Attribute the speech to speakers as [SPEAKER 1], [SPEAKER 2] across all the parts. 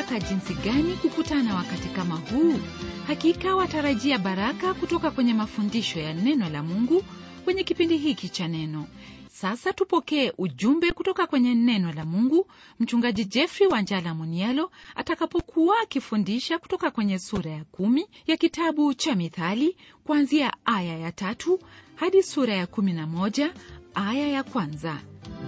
[SPEAKER 1] baraka jinsi gani kukutana wakati kama huu hakika watarajia baraka kutoka kwenye mafundisho ya neno la mungu kwenye kipindi hiki cha neno sasa tupokee ujumbe kutoka kwenye neno la mungu mchungaji jeffrey wanjala munialo atakapokuwa akifundisha kutoka kwenye sura ya kumi ya kitabu cha mithali kuanzia aya ya tatu hadi sura ya kumi na moja aya ya kwanza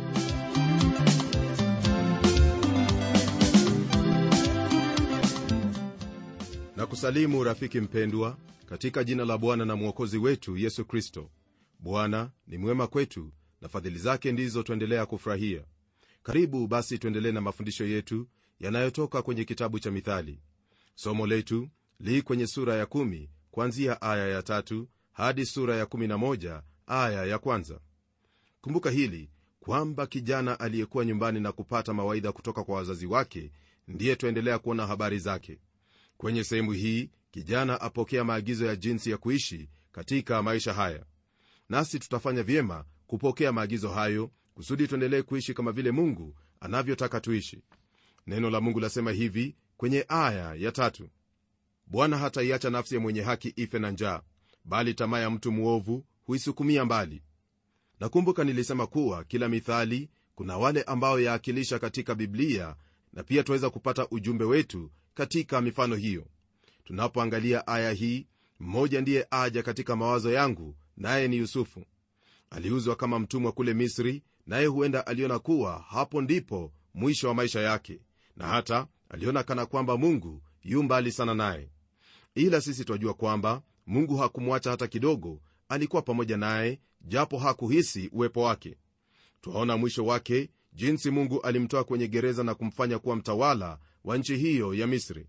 [SPEAKER 2] na kusalimu rafiki mpendwa katika jina la bwana na mwokozi wetu yesu kristo bwana ni mwema kwetu na fadhili zake ndizo tuendelea kufurahia karibu basi tuendelee na mafundisho yetu yanayotoka kwenye kitabu cha mithali somo letu li kwenye sura ya kumi kuanzia aya ya tatu hadi sura ya kumi na moja aya ya kwanza kumbuka hili kwamba kijana aliyekuwa nyumbani na kupata mawaidha kutoka kwa wazazi wake ndiye tuendelea kuona habari zake kwenye sehemu hii kijana apokea maagizo ya jinsi ya kuishi katika maisha haya nasi tutafanya vyema kupokea maagizo hayo kusudi tuendelee kuishi kama vile mungu anavyotaka tuishi neno la mungu lasema hivi kwenye aya ya tatu bwana hataiacha nafsi ya mwenye haki ife na njaa bali tamaa ya mtu mwovu huisukumia mbali nakumbuka nilisema kuwa kila mithali kuna wale ambao yaakilisha katika biblia na pia tunaweza kupata ujumbe wetu katika mifano hiyo tunapoangalia aya hii mmoja ndiye aja katika mawazo yangu naye ni yusufu aliuzwa kama mtumwa kule misri naye huenda aliona kuwa hapo ndipo mwisho wa maisha yake na hata aliona kana kwamba mungu yu mbali sana naye ila sisi twajua kwamba mungu hakumwacha hata kidogo alikuwa pamoja naye japo hakuhisi uwepo wake twaona mwisho wake jinsi mungu alimtoa kwenye gereza na kumfanya kuwa mtawala wa nchi hiyo ya misri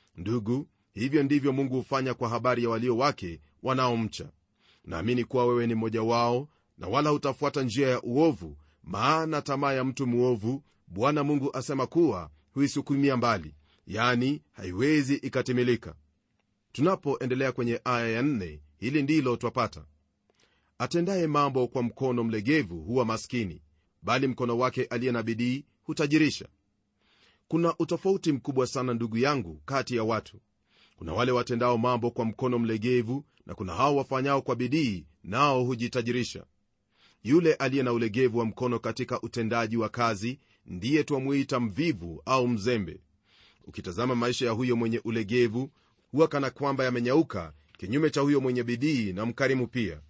[SPEAKER 2] ndugu hivyo ndivyo mungu hufanya kwa habari ya walio wake wanaomcha naamini kuwa wewe ni mmoja wao na wala hutafuata njia ya uovu maana tamaa ya mtu mwovu bwana mungu asema kuwa huisukumia mbali yani haiwezi ikatimilika tunapoendelea kwenye aya ya nne hili ndilo twapata atendaye mambo kwa mkono mlegevu huwa maskini bali mkono wake aliye na bidii hutajirisha kuna utofauti mkubwa sana ndugu yangu kati ya watu kuna wale watendao mambo kwa mkono mlegevu na kuna hao wafanyao kwa bidii nao hujitajirisha yule aliye na ulegevu wa mkono katika utendaji wa kazi ndiye twamuita mvivu au mzembe ukitazama maisha ya huyo mwenye ulegevu huwa kana kwamba yamenyauka kinyume cha huyo mwenye bidii na mkarimu pia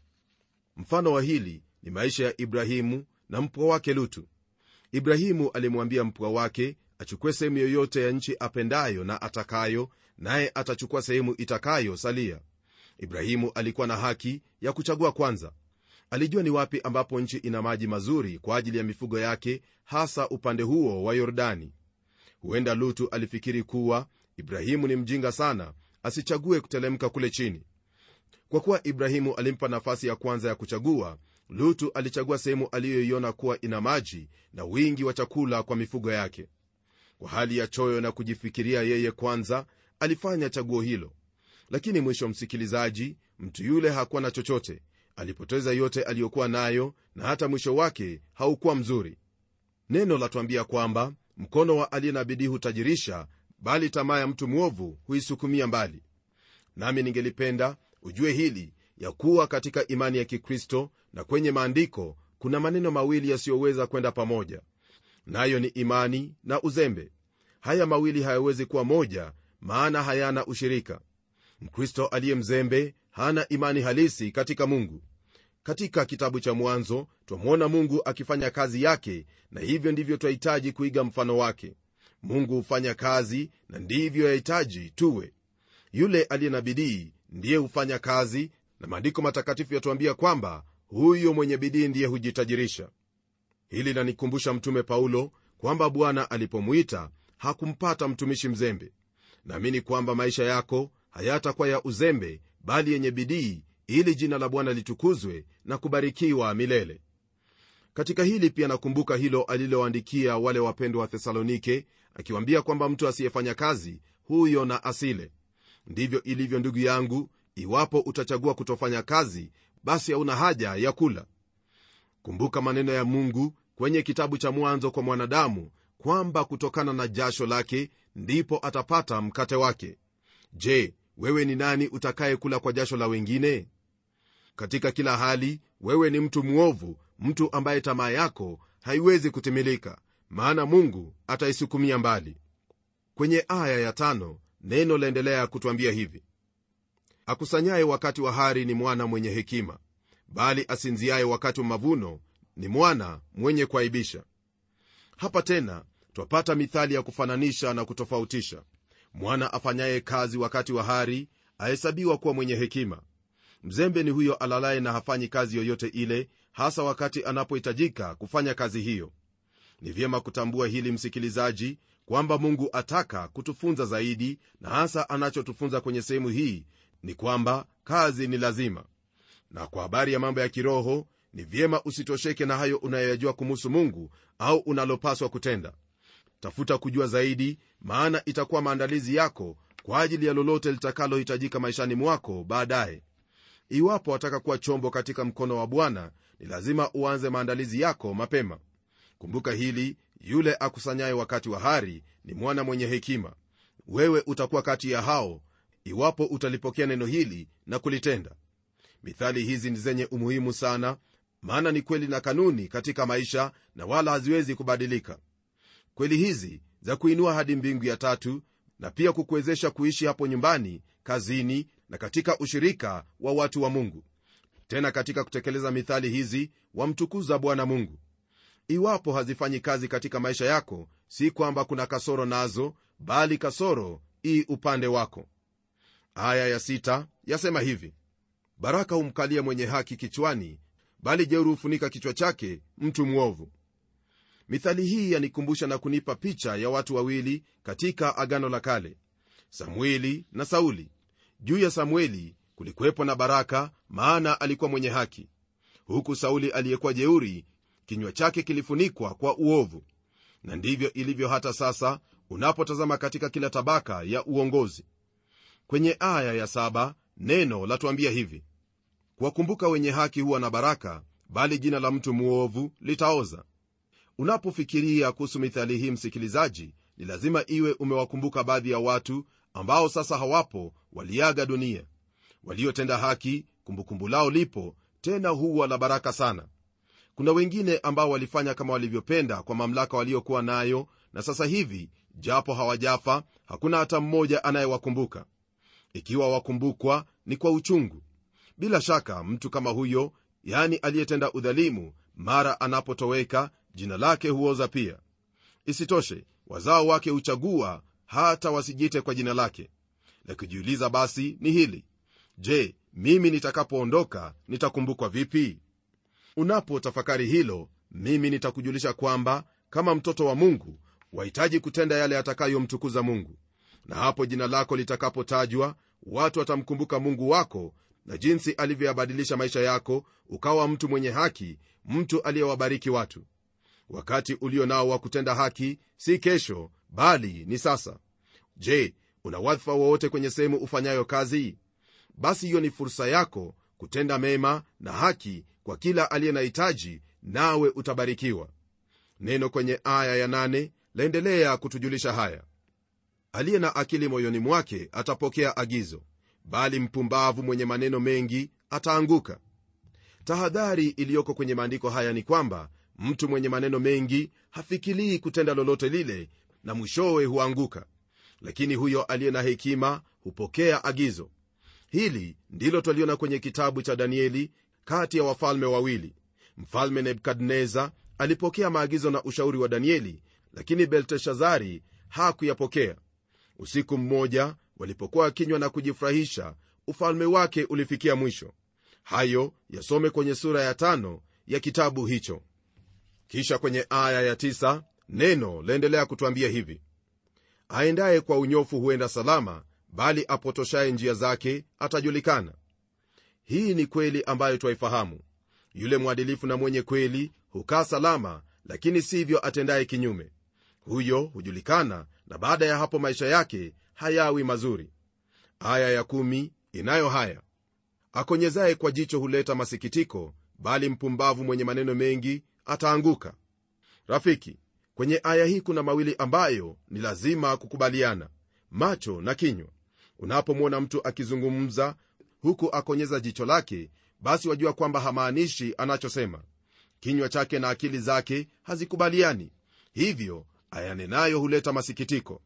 [SPEAKER 2] mfano wa hili ni maisha ya ibrahimu na mpwa wake lutu ibrahimu alimwambia mpwa wake achukue sehemu yoyote ya nchi apendayo na atakayo naye atachukua sehemu itakayo salia ibrahimu alikuwa na haki ya kuchagua kwanza alijua ni wapi ambapo nchi ina maji mazuri kwa ajili ya mifugo yake hasa upande huo wa yordani huenda lutu alifikiri kuwa ibrahimu ni mjinga sana asichague kutelemka kule chini kwa kuwa ibrahimu alimpa nafasi ya kwanza ya kuchagua lutu alichagua sehemu aliyoiona kuwa ina maji na wingi wa chakula kwa mifugo yake kwa hali ya choyo na kujifikiria yeye kwanza alifanya chaguo hilo lakini mwisho msikilizaji mtu yule hakuwa na chochote alipoteza yote aliyokuwa nayo na hata mwisho wake haukuwa mzuri neno latuambia kwamba mkono wa aliye na bidii hutajirisha bali tamaa ya mtu mwovu huisukumia mbali nami ningelipenda ujue hili ya kuwa katika imani ya kikristo na kwenye maandiko kuna maneno mawili yasiyoweza kwenda pamoja nayo ni imani na uzembe haya mawili hayawezi kuwa moja maana hayana ushirika mkristo aliye mzembe hana imani halisi katika mungu katika kitabu cha mwanzo twamwona mungu akifanya kazi yake na hivyo ndivyo twahitaji kuiga mfano wake mungu hufanya kazi na ndivyo yahitaji tuwe yule aliye na bidii ndiye hufanya kazi na maandiko matakatifu yatuambia kwamba huyo mwenye bidii ndiye hujitajirisha hili lanikumbusha mtume paulo kwamba bwana alipomwita hakumpata mtumishi mzembe naamini kwamba maisha yako hayatakuwa ya uzembe bali yenye bidii ili jina la bwana litukuzwe na kubarikiwa milele katika hili pia nakumbuka hilo aliloandikia wale wapendwa wa thesalonike akiwaambia kwamba mtu asiyefanya kazi huyo na asile ndivyo ilivyo ndugu yangu iwapo utachagua kutofanya kazi basi hauna haja ya kula kumbuka maneno ya mungu kwenye kitabu cha mwanzo kwa mwanadamu kwamba kutokana na jasho lake ndipo atapata mkate wake je wewe ni nani utakayekula kwa jasho la wengine katika kila hali wewe ni mtu mwovu mtu ambaye tamaa yako haiwezi kutimilika maana mungu ataisukumia mbali kwenye aya ya tano neno laendelea kutwambia hivi akusanyaye wakati wa hari ni mwana mwenye hekima bali asinziaye wakati wa mavuno ni mwana mwenye kuaibisha hapa tena twapata mithali ya kufananisha na kutofautisha mwana afanyaye kazi wakati wa hari ahesabiwa kuwa mwenye hekima mzembe ni huyo alalaye na hafanyi kazi yoyote ile hasa wakati anapohitajika kufanya kazi hiyo ni vyema kutambua hili msikilizaji kwamba mungu ataka kutufunza zaidi na hasa anachotufunza kwenye sehemu hii ni kwamba kazi ni lazima na kwa habari ya mambo ya kiroho ni vyema usitosheke na hayo unayoyajua kumuhusu mungu au unalopaswa kutenda tafuta kujua zaidi maana itakuwa maandalizi yako kwa ajili ya lolote litakalohitajika maishani mwako baadaye iwapo wataka kuwa chombo katika mkono wa bwana ni lazima uanze maandalizi yako mapema kumbuka hili yule akusanyaye wakati wa hari ni mwana mwenye hekima wewe utakuwa kati ya hao iwapo utalipokea neno hili na kulitenda mithali hizi ni zenye umuhimu sana maana ni kweli na kanuni katika maisha na wala haziwezi kubadilika kweli hizi za kuinua hadi mbingu ya tatu na pia kukuwezesha kuishi hapo nyumbani kazini na katika ushirika wa watu wa mungu tena katika kutekeleza mithali hizi wamtukuza bwana mungu iwapo hazifanyi kazi katika maisha yako si kwamba kuna kasoro nazo bali kasoro ii upande wako aya ya sita yasema hivi baraka humkalia mwenye haki kichwani bali jeuru hufunika kichwa chake mtu mwovu mithali hii yanikumbusha na kunipa picha ya watu wawili katika agano la kale samueli na sauli juu ya samueli kulikuwepo na baraka maana alikuwa mwenye haki huku sauli aliyekuwa jeuri kinywa chake kilifunikwa kwa uovu na ndivyo ilivyo hata sasa unapotazama katika kila tabaka ya uongozi kwenye aya ya saba neno latuambia hivi kuwakumbuka wenye haki huwa na baraka bali jina la mtu mwovu litaoza unapofikiria kuhusu mithali hii msikilizaji ni lazima iwe umewakumbuka baadhi ya watu ambao sasa hawapo waliaga dunia waliotenda haki kumbukumbu lao lipo tena huwa la baraka sana kuna wengine ambao walifanya kama walivyopenda kwa mamlaka waliokuwa nayo na sasa hivi japo hawajafa hakuna hata mmoja anayewakumbuka ikiwa wakumbukwa ni kwa uchungu bila shaka mtu kama huyo yani aliyetenda udhalimu mara anapotoweka jina lake huoza pia isitoshe wazao wake huchagua hata wasijite kwa jina lake la kujiuliza basi ni hili je mimi nitakapoondoka nitakumbukwa vipi unapotafakari hilo mimi nitakujulisha kwamba kama mtoto wa mungu wahitaji kutenda yale atakayomtukuza mungu na hapo jina lako litakapotajwa watu watamkumbuka mungu wako na jinsi alivyoyabadilisha maisha yako ukawa mtu mwenye haki mtu aliyewabariki watu wakati ulio nao wa kutenda haki si kesho bali ni sasa je una wadhifa wowote kwenye sehemu ufanyayo kazi basi hiyo ni fursa yako kutenda mema na haki kwa kila aliye na hitaji nawe utabarikiwa neno kwenye aya ya nane laendelea kutujulisha haya aliye na akili moyoni mwake atapokea agizo bali mpumbavu mwenye maneno mengi ataanguka tahadhari iliyoko kwenye maandiko haya ni kwamba mtu mwenye maneno mengi hafikirii kutenda lolote lile na mwishowe huanguka lakini huyo aliye na hekima hupokea agizo hili ndilo twaliona kwenye kitabu cha danieli kati ya wafalme wawili mfalme nebukadneza alipokea maagizo na ushauri wa danieli lakini belteshazari hakuyapokea usiku mmoja walipokuwa wakinywa na kujifurahisha ufalme wake ulifikia mwisho hayo yasome kwenye sura ya tano ya kitabu hicho kisha kwenye aya ya tisa, neno laendelea kutwambia hivi aendaye kwa unyofu huenda salama bali apotoshaye njia zake atajulikana hii ni kweli ambayo twaifahamu yule mwadilifu na mwenye kweli hukaa salama lakini sivyo atendaye kinyume huyo hujulikana na baada ya hapo maisha yake hayawi mazuri aya ya kumi inayo haya akonyezaye kwa jicho huleta masikitiko bali mpumbavu mwenye maneno mengi ataanguka rafiki kwenye aya hii kuna mawili ambayo ni lazima kukubaliana macho na kinywa unapomwona mtu akizungumza huku akonyeza jicho lake basi wajua kwamba hamaanishi anachosema kinywa chake na akili zake hazikubaliani hivyo ayanenayo huleta masikitiko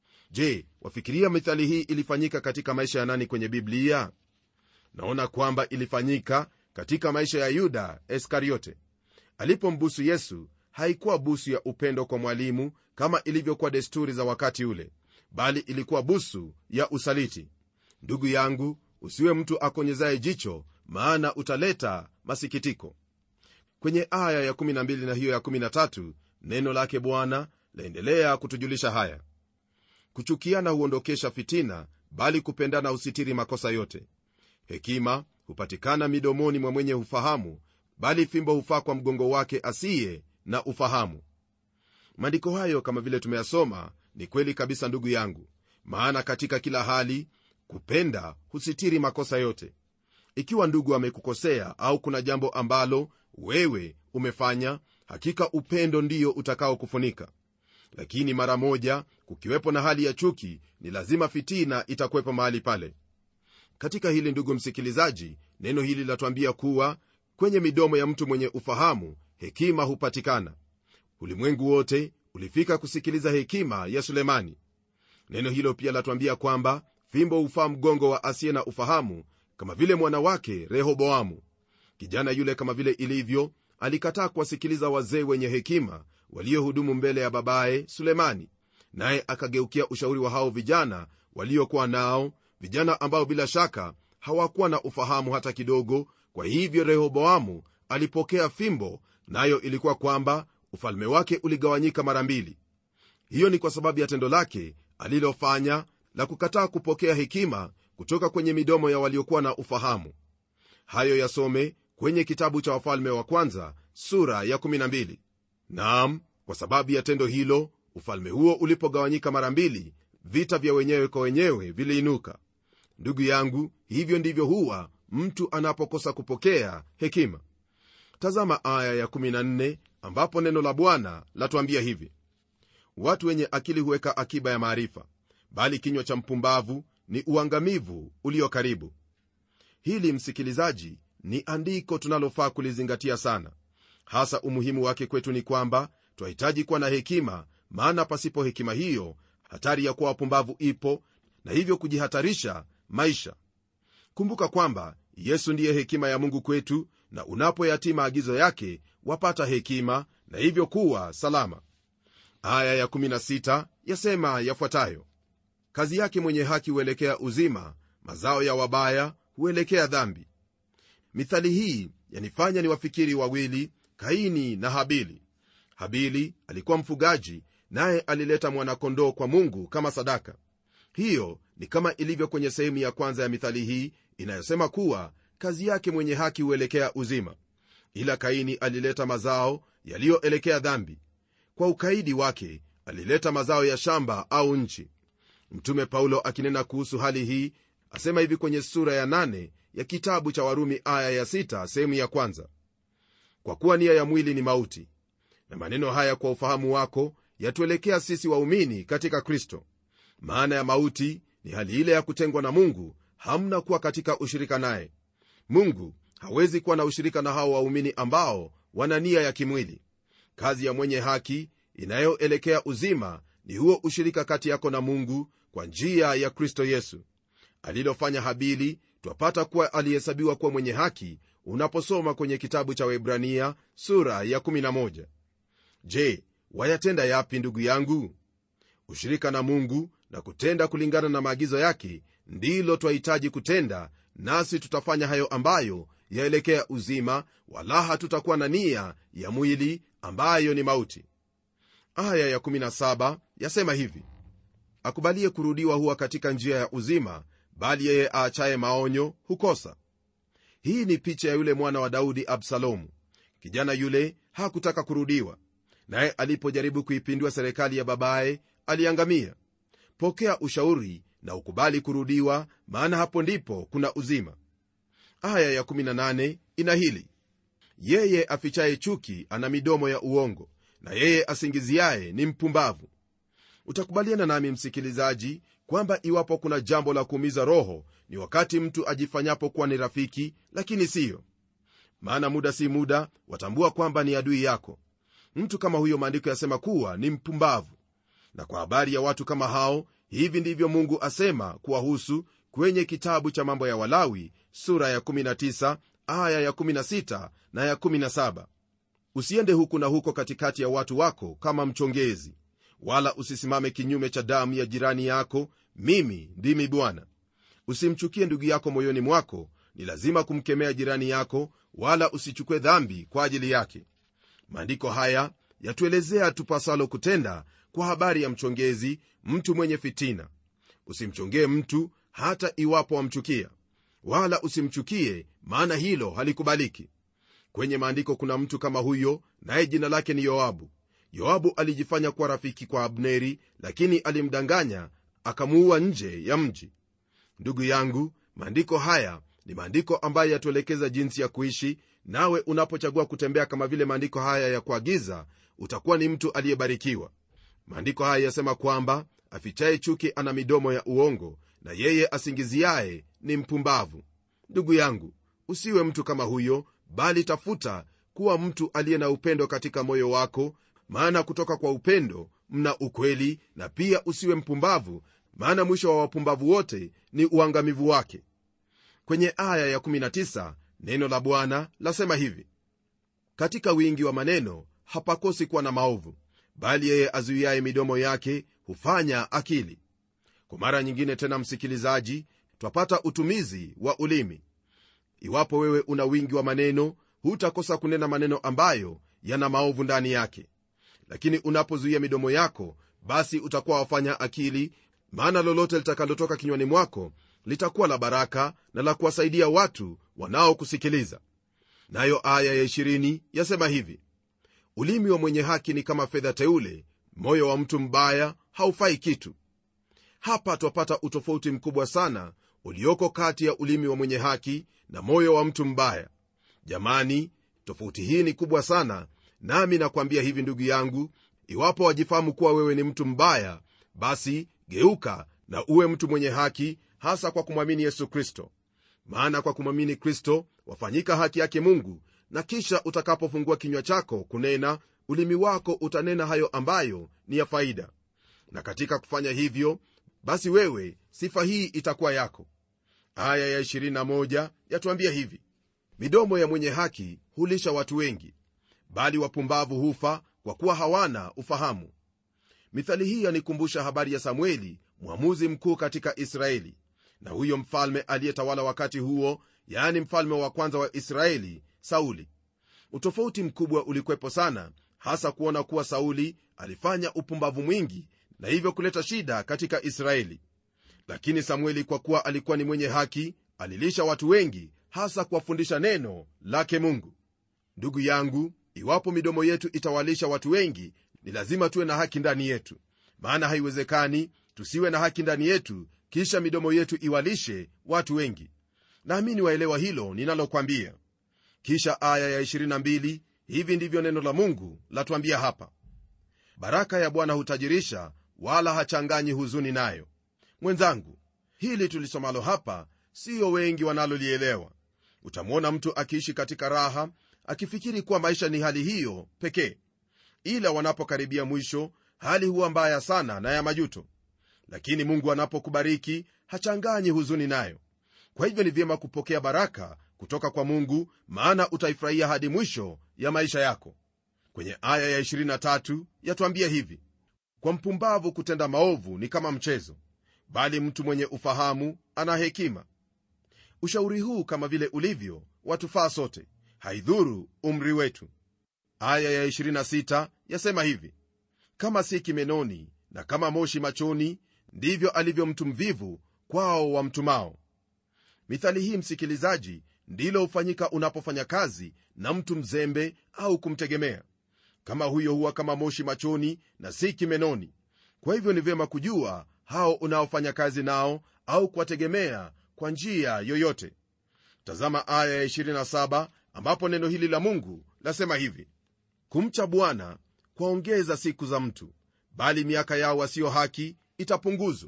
[SPEAKER 2] je wafikiria mithali hii ilifanyika katika maisha ya nani kwenye biblia naona kwamba ilifanyika katika maisha ya yuda iskariote alipombusu yesu haikuwa busu ya upendo kwa mwalimu kama ilivyokuwa desturi za wakati ule bali ilikuwa busu ya usaliti ndugu yangu usiwe mtu akonyezaye jicho maana utaleta masikitiko kwenye aya ya 12 na hiyo ya 13 neno lake bwana laendelea kutujulisha haya kuchukiana huondokesha fitina bali kupendana husitiri makosa yote hekima hupatikana midomoni mwa mwenye ufahamu bali fimbo hufaa kwa mgongo wake asiye na ufahamu maandiko hayo kama vile tumeyasoma ni kweli kabisa ndugu yangu maana katika kila hali kupenda husitiri makosa yote ikiwa ndugu amekukosea au kuna jambo ambalo wewe umefanya hakika upendo ndiyo utakaokufunika lakini mara moja kukiwepo na hali ya chuki ni lazima fitina itakuwepo mahali pale katika hili ndugu msikilizaji neno hili latuambia kuwa kwenye midomo ya mtu mwenye ufahamu hekima hupatikana ulimwengu wote ulifika kusikiliza hekima ya sulemani neno hilo pia latuambia kwamba fimbo hufaa mgongo wa asiye na ufahamu kama vile mwana wake rehoboamu kijana yule kama vile ilivyo alikataa kuwasikiliza wazee wenye hekima waliohudumu mbele ya babaye sulemani naye akageukia ushauri wa hao vijana waliokuwa nao vijana ambao bila shaka hawakuwa na ufahamu hata kidogo kwa hivyo rehoboamu alipokea fimbo nayo ilikuwa kwamba ufalme wake uligawanyika mara mbili hiyo ni kwa sababu ya tendo lake alilofanya la kukataa kupokea hekima kutoka kwenye midomo ya waliokuwa na ufahamu hayo yasome kwenye kitabu cha wafalme wa kwanza sura ya 12 naam kwa sababu ya tendo hilo ufalme huo ulipogawanyika mara mbili vita vya wenyewe kwa wenyewe viliinuka ndugu yangu hivyo ndivyo huwa mtu anapokosa kupokea hekima tazama aya ya 14 ambapo neno la bwana latuambia hivi watu wenye akili huweka akiba ya maarifa bali kinywa cha mpumbavu ni uangamivu ulio karibu hili msikilizaji ni andiko tunalofaa kulizingatia sana hasa umuhimu wake kwetu ni kwamba twahitaji kuwa na hekima maana pasipo hekima hiyo hatari ya kuwa wapumbavu ipo na hivyo kujihatarisha maisha kumbuka kwamba yesu ndiye hekima ya mungu kwetu na unapoyatii maagizo yake wapata hekima na hivyo kuwa salama aya ya16 yasema yafuatayo kazi yake mwenye haki huelekea uzima mazao ya wabaya huelekea dhambi mithali hii yanifanya ni wafikiri wawili kaini na habili habili alikuwa mfugaji naye alileta mwanakondoo kwa mungu kama sadaka hiyo ni kama ilivyo kwenye sehemu ya kwanza ya mithali hii inayosema kuwa kazi yake mwenye haki huelekea uzima ila kaini alileta mazao yaliyoelekea dhambi kwa ukaidi wake alileta mazao ya shamba au nchi mtume paulo akinena kuhusu hali hii asema hivi kwenye sura ya 8 ya kitabu cha warumi aya ya 6 sehemu ya kwanza kwa kuwa nia ya mwili ni mauti na maneno haya kwa ufahamu wako yatuelekea sisi waumini katika kristo maana ya mauti ni hali ile ya kutengwa na mungu hamna kuwa katika ushirika naye mungu hawezi kuwa na ushirika na hao waumini ambao wana nia ya kimwili kazi ya mwenye haki inayoelekea uzima ni huo ushirika kati yako na mungu kwa njia ya kristo yesu alilofanya habili twapata kuwa alihesabiwa kuwa mwenye haki unaposoma kwenye kitabu cha webrania sura ya 11 je wayatenda yapi ndugu yangu ushirika na mungu na kutenda kulingana na maagizo yake ndilo twahitaji kutenda nasi tutafanya hayo ambayo yaelekea uzima wala hatutakuwa na nia ya mwili ambayo ni mauti aya ya17 yasema hivi akubalie kurudiwa huwa katika njia ya uzima bali yeye aachaye maonyo hukosa hii ni picha ya yule mwana wa daudi absalomu kijana yule hakutaka kurudiwa naye alipojaribu kuipindua serikali ya babaye aliangamia pokea ushauri na ukubali kurudiwa maana hapo ndipo kuna uzima aya ya18 ina hili yeye afichaye chuki ana midomo ya uongo na yeye asingiziaye ni mpumbavu utakubaliana nami msikilizaji kwamba iwapo kuna jambo la kuumiza roho ni wakati mtu ajifanyapo kuwa ni rafiki lakini siyo maana muda si muda watambua kwamba ni adui yako mtu kama huyo maandiko yasema kuwa ni mpumbavu na kwa habari ya watu kama hao hivi ndivyo mungu asema kuwahusu kwenye kitabu cha mambo ya walawi sura ya 19 aya ya 16 na ya 17 usiende huku na huko katikati ya watu wako kama mchongezi wala usisimame kinyume cha damu ya jirani yako mimi ndimi bwana usimchukie ndugu yako moyoni mwako ni lazima kumkemea jirani yako wala usichukue dhambi kwa ajili yake maandiko haya yatuelezea tupasalo kutenda kwa habari ya mchongezi mtu mwenye fitina usimchongee mtu hata iwapo wamchukia wala usimchukie maana hilo halikubaliki kwenye maandiko kuna mtu kama huyo naye jina lake ni yoabu yoabu alijifanya kuwa rafiki kwa abneri lakini alimdanganya akamuua nje ya mji ndugu yangu maandiko haya ni maandiko ambayo yatuelekeza jinsi ya kuishi nawe unapochagua kutembea kama vile maandiko haya ya kuagiza utakuwa ni mtu aliyebarikiwa maandiko haya yasema kwamba afichaye chuki ana midomo ya uongo na yeye asingiziaye ni mpumbavu ndugu yangu usiwe mtu kama huyo bali tafuta kuwa mtu aliye na upendo katika moyo wako maana kutoka kwa upendo mna ukweli na pia usiwe mpumbavu maana mwisho wa wapumbavu wote ni uangamivu wake kwenye aya ya19 neno la bwana lasema hivi katika wingi wa maneno hapakosi kuwa na maovu bali yeye azuiaye midomo yake hufanya akili kwa mara nyingine tena msikilizaji twapata utumizi wa ulimi iwapo wewe una wingi wa maneno hutakosa kunena maneno ambayo yana maovu ndani yake lakini unapozuia midomo yako basi utakuwa wafanya akili maana lolote litakalotoka kinywani mwako litakuwa la baraka na la kuwasaidia watu wanaokusikiliza nayo aya ya 20 yasema hivi ulimi wa mwenye haki ni kama fedha teule moyo wa mtu mbaya haufai kitu hapa twapata utofauti mkubwa sana ulioko kati ya ulimi wa mwenye haki na moyo wa mtu mbaya jamani tofauti hii ni kubwa sana nami nakwambia hivi ndugu yangu iwapo wajifahamu kuwa wewe ni mtu mbaya basi geuka na uwe mtu mwenye haki hasa kwa kumwamini yesu kristo maana kwa kumwamini kristo wafanyika haki yake mungu na kisha utakapofungua kinywa chako kunena ulimi wako utanena hayo ambayo ni ya faida na katika kufanya hivyo basi wewe sifa hii itakuwa yako aya ya 21 yatuambia hivi midomo ya mwenye haki hulisha watu wengi bali wapumbavu hufa kwa kuwa hawana ufahamu mithali hii yanikumbusha habari ya samueli mwamuzi mkuu katika israeli na huyo mfalme aliyetawala wakati huo yaani mfalme wa kwanza wa israeli sauli utofauti mkubwa ulikwepo sana hasa kuona kuwa sauli alifanya upumbavu mwingi na hivyo kuleta shida katika israeli lakini samueli kwa kuwa alikuwa ni mwenye haki alilisha watu wengi hasa kuwafundisha neno lake mungu ndugu yangu iwapo midomo yetu itawalisha watu wengi ni lazima tuwe na haki ndani yetu maana haiwezekani tusiwe na haki ndani yetu kisha midomo yetu iwalishe watu wengi naamini waelewa hilo ninalokwambia kisha aya ya 22 hivi ndivyo neno la mungu latwambia hapa baraka ya bwana hutajirisha wala hachanganyi huzuni nayo mwenzangu hili tulisomalo hapa siyo wengi wanalolielewa utamwona mtu akiishi katika raha akifikiri kuwa maisha ni hali hiyo pekee ila wanapokaribia mwisho hali huwa mbaya sana na ya majuto lakini mungu anapokubariki hachanganyi huzuni nayo kwa hivyo ni vyema kupokea baraka kutoka kwa mungu maana utaifurahia hadi mwisho ya maisha yako kwenye aya ya 23 yatwambia hivi kwa mpumbavu kutenda maovu ni kama mchezo bali mtu mwenye ufahamu ana hekima ushauri huu kama vile ulivyo watufaa sote haidhuru umri wetu aya ya 26 yasema hivi kama si kimenoni na kama moshi machoni ndivyo alivyo mtu mvivu kwao wamtumao mithali hii msikilizaji ndilo hufanyika unapofanya kazi na mtu mzembe au kumtegemea kama huyo huwa kama moshi machoni na si kimenoni kwa hivyo ni vyema kujua hao unaofanya kazi nao au kuwategemea kwa njia yoyote tazama aya ya 27 ambapo neno hili la mungu lasema hivi kumcha bwana kwaongeza siku za mtu bali miaka yao wasio haki itapunguzwa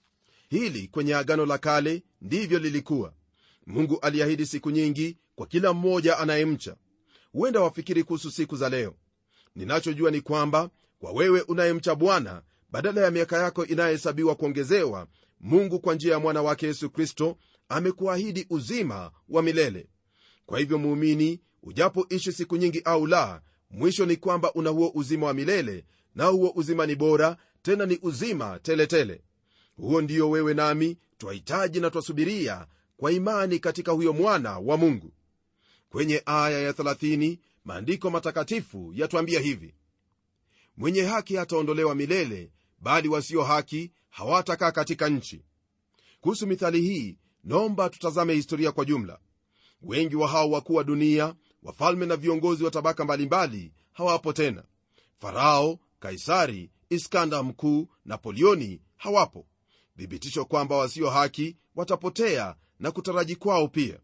[SPEAKER 2] hili kwenye agano la kale ndivyo lilikuwa mungu aliahidi siku nyingi kwa kila mmoja anayemcha huenda wafikiri kuhusu siku za leo ninachojua ni kwamba kwa wewe unayemcha bwana badala ya miaka yako inayohesabiwa kuongezewa mungu kwa njia ya mwana wake yesu kristo amekuahidi uzima wa milele kwa hivyo muumini ujapoishi siku nyingi au la mwisho ni kwamba una huo uzima wa milele na huo uzima ni bora tena ni uzima teletele tele. huo ndiyo wewe nami twahitaji na twasubiria kwa imani katika huyo mwana wa mungu kwenye aya ya 30 maandiko matakatifu yatwambia hivi mwenye haki hataondolewa milele bali wasio haki hawatakaa katika nchi kuhusu mithali hii naomba tutazame historia kwa jumla wengi wa hao wakuu wa dunia wafalme na viongozi wa tabaka mbalimbali hawapo tena farao kaisari iskanda mkuu napoleoni hawapo thibitisho kwamba wasio haki watapotea na kutaraji kwao pia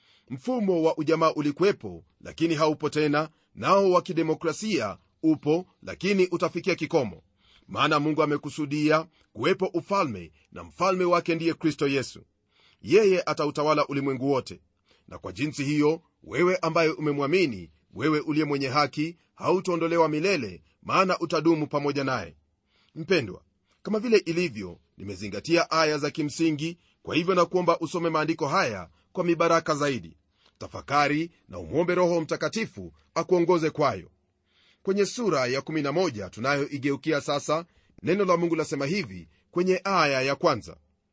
[SPEAKER 2] mfumo wa ujamaa ulikuwepo lakini haupo tena nao wa kidemokrasia upo lakini utafikia kikomo maana mungu amekusudia kuwepo ufalme na mfalme wake ndiye kristo yesu yeye atautawala ulimwengu wote na kwa jinsi hiyo wewe ambaye umemwamini wewe uliye mwenye haki hautaondolewa milele maana utadumu pamoja naye mpendwa kama vile ilivyo nimezingatia aya za kimsingi kwa hivyo na kuomba usome maandiko haya kwa mibaraka zaidi tafakari na umwombe roho mtakatifu akuongoze kwayo kwenye sura ya 11 tunayoigeukia sasa neno la mungu lasema hivi kwenye aya ya kwanza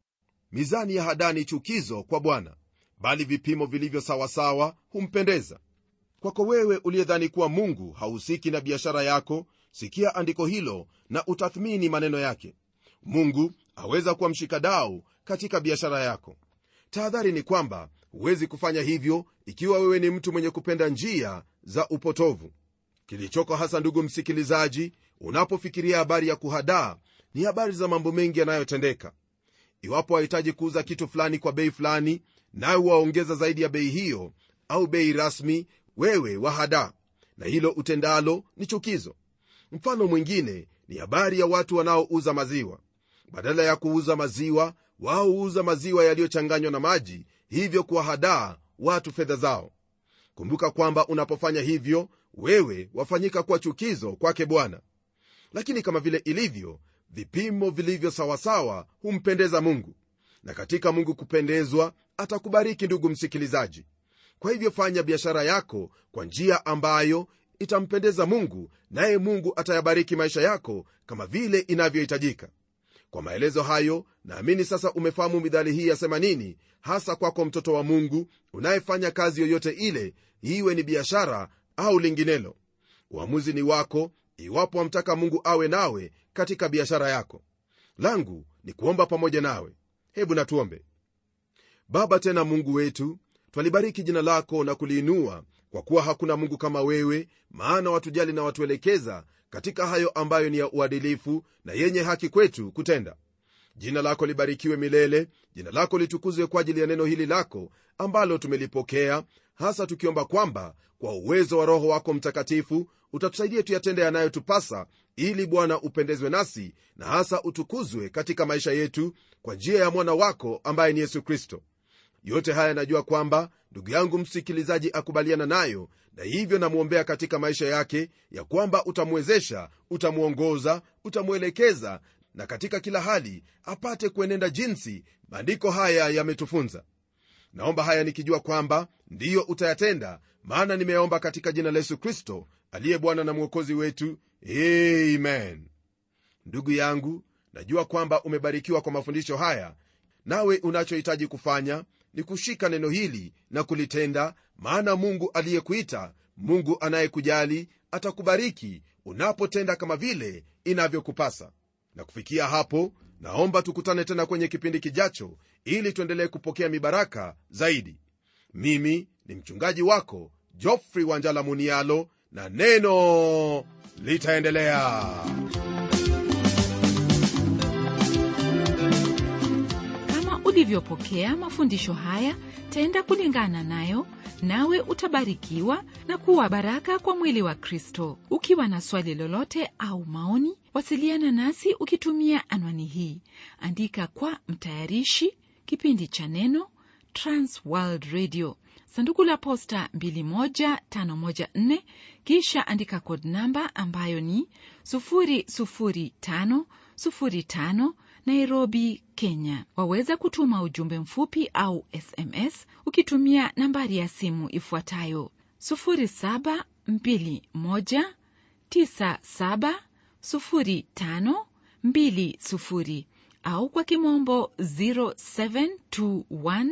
[SPEAKER 2] mizani ya hadani chukizo kwa bwana bali vipimo vilivyo sawasawa humpendeza kwako wewe uliyedhani kuwa mungu hahusiki na biashara yako sikia andiko hilo na utathmini maneno yake mungu aweza kuwa mshikadau katika biashara yako tahadhari ni kwamba huwezi kufanya hivyo ikiwa wewe ni mtu mwenye kupenda njia za upotovu kilichoko hasa ndugu msikilizaji unapofikiria habari ya kuhadaa ni habari za mambo mengi yanayotendeka iwapo wahitaji kuuza kitu fulani kwa bei fulani nawe waongeza zaidi ya bei hiyo au bei rasmi wewe wahadaa na hilo utendalo ni chukizo mfano mwingine ni habari ya watu wanaouza maziwa badala ya kuuza maziwa wao huuza maziwa yaliyochanganywa na maji hivyo kuwahadaa watu fedha zao kumbuka kwamba unapofanya hivyo wewe wafanyika kuwa chukizo kwake bwana lakini kama vile ilivyo vipimo vilivyo sawasawa humpendeza mungu na katika mungu kupendezwa atakubariki ndugu msikilizaji kwa hivyo fanya biashara yako kwa njia ambayo itampendeza mungu naye mungu atayabariki maisha yako kama vile inavyohitajika kwa maelezo hayo naamini sasa umefahamu midhali hii yasema nini hasa kwako mtoto wa mungu unayefanya kazi yoyote ile iwe ni biashara au linginelo uamuzi ni wako iwapo wamtaka mungu awe nawe katika biashara yako langu ni kuomba pamoja nawe hebu natuombe baba tena mungu wetu twalibariki jina lako na kuliinua kwa kuwa hakuna mungu kama wewe maana watujali na watuelekeza katika hayo ambayo ni ya uadilifu na yenye haki kwetu kutenda jina lako libarikiwe milele jina lako litukuzwe kwa ajili ya neno hili lako ambalo tumelipokea hasa tukiomba kwamba kwa uwezo wa roho wako mtakatifu utatusaidia tuyatende yanayotupasa ili bwana upendezwe nasi na hasa utukuzwe katika maisha yetu kwa njia ya mwana wako ambaye ni yesu kristo yote haya najua kwamba ndugu yangu msikilizaji akubaliana nayo na hivyo namwombea katika maisha yake ya kwamba utamwezesha utamwongoza utamwelekeza na katika kila hali apate kuenenda jinsi maandiko haya yametufunza naomba haya nikijua kwamba ndiyo utayatenda maana nimeomba katika jina la yesu kristo aliye bwana na mwokozi wetu amen ndugu yangu najua kwamba umebarikiwa kwa mafundisho haya nawe unachohitaji kufanya ni kushika neno hili na kulitenda maana mungu aliyekuita mungu anayekujali atakubariki unapotenda kama vile inavyokupasa na kufikia hapo naomba tukutane tena kwenye kipindi kijacho ili tuendelee kupokea mibaraka zaidi mimi ni mchungaji wako jofrey wanjala munialo na neno litaendelea
[SPEAKER 1] kama ulivyopokea mafundisho haya tenda kulingana nayo nawe utabarikiwa na kuwa baraka kwa mwili wa kristo ukiwa na swali lolote au maoni wasiliana nasi ukitumia anwani hii andika kwa mtayarishi kipindi cha neno transworld radio sanduku la posta 21514 kisha andika kod namba ambayo ni 00505 nairobi kenya waweza kutuma ujumbe mfupi au sms ukitumia nambari ya simu ifuatayo 0721970520 au kwa kimombo 0721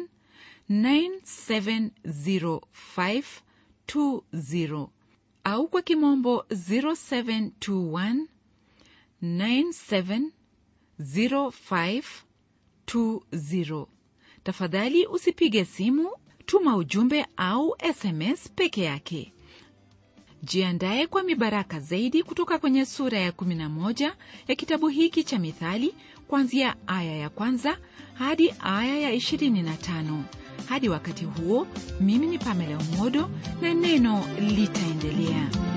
[SPEAKER 1] 970520 au kwa kimombo 0721 970520. Tafadhali usipige simu, tuma ujumbe au SMS peke yake. Jiandaye kwa mibaraka zaidi kutoka kwenye sura ya 11 ya kitabu hiki cha Mithali, kuanzia aya ya kwanza hadi aya ya 25. Hadi wakati huo, mimi ni Pamela Umodo na neno litaendelea.